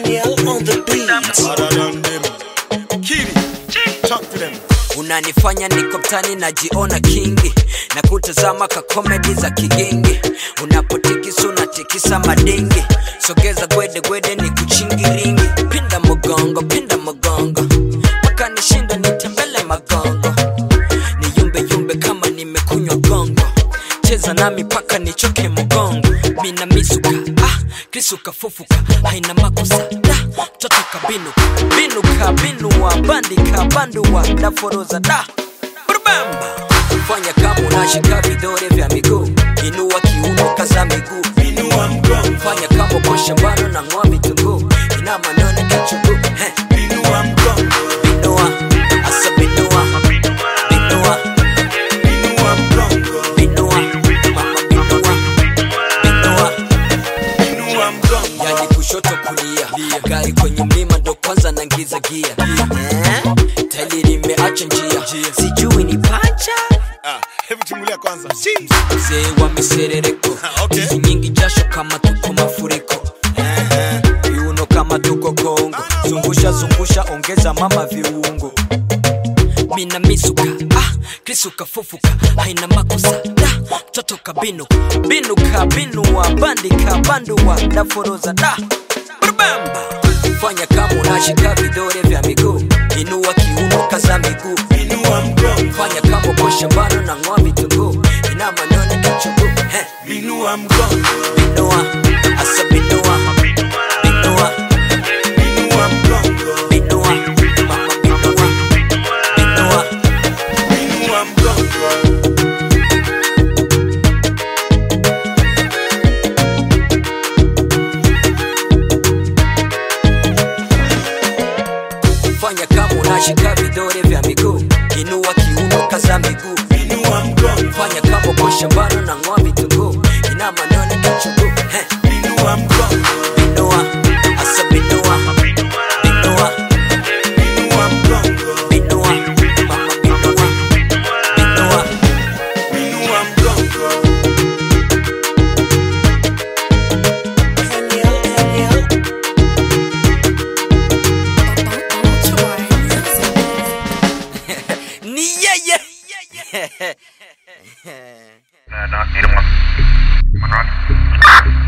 Daniel on the beat. Harder than them. Kiri, talk to them. unanifanya niko mtani najiona kingi na kutazama ka komedi za kigingi unapotikisa unatikisa madingi sogeza gwede gwede ni kuchingiringi pinda mgongo pinda mgongo mpaka nishinda nitembele magongo ni yumbe yumbe kama nimekunywa gongo cheza nami paka nichoke mgongo mina misuka ah, krisuka fufuka haina makosa da mtoto kabinuka binuka binua bandika bandua daforoza da brubamba fanya kama unashika vidole vya miguu inua kiuno kaza miguu Inua mgongo, fanya kama uko shambani na ng'oa vitunguu ina manone kichuguu Heh, inua mgongo, binua asa binua binua inua mgongo, binua mama binua binua inua mgongo. yani kushoto kulia gari kwenye mlima ndo kwanza nangiza gia eh? tali limeacha njia sijui ni pacha Ah, hebu chungulia kwanza. mzee wa miserereko Okay. hizi nyingi jasho kama tuko mafuriko viuno kama tuko kongo zungusha zungusha ongeza mama viungo mina misuka ah, krisuka fufuka haina makosa da mtoto kabinuka binuka binua bandika bandua daforoza da brubamba fanya kama unashika vidole vya miguu inua kiuno kaza miguu Inua mgongo, fanya kama uko shambani na ng'oa vitunguu ina manone kichuguu Heh, inua mgongo, binua asa binua binua inua mgongo, binua mama binua binua inua mgongo. fanya kama unashika vidole vya miguu inua kiuno kaza miguu Inua mgongo, fanya kama uko shambani na ng'oa vitunguu ina manone kichuguu Heh, inua mgongo, binua asa binua binua inua mgongo, binua mama binua binua inua mgongo. Daniel, Daniel. ni yeye Uh, not, need one. One rock.